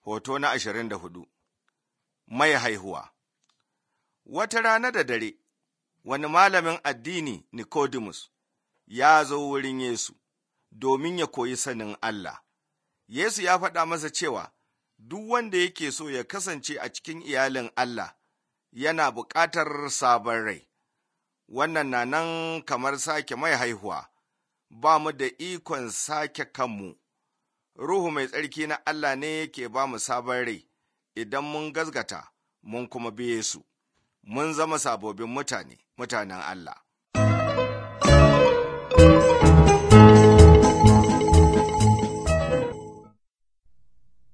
Hoto na ashirin da hudu Mai haihuwa Wata rana da dare, wani malamin addini Nicodemus ya zo wurin Yesu domin ya koyi sanin Allah. Yesu ya faɗa masa cewa duk wanda yake so ya kasance a cikin iyalin Allah yana buƙatar sabon rai. Wannan na nan kamar sake mai haihuwa, ba mu da ikon sake kanmu. Ruhu mai tsarki na Allah ne yake ba mu sabon rai idan mun gazgata mun kuma biye su, mun zama sabobin mutane, mutanen Allah.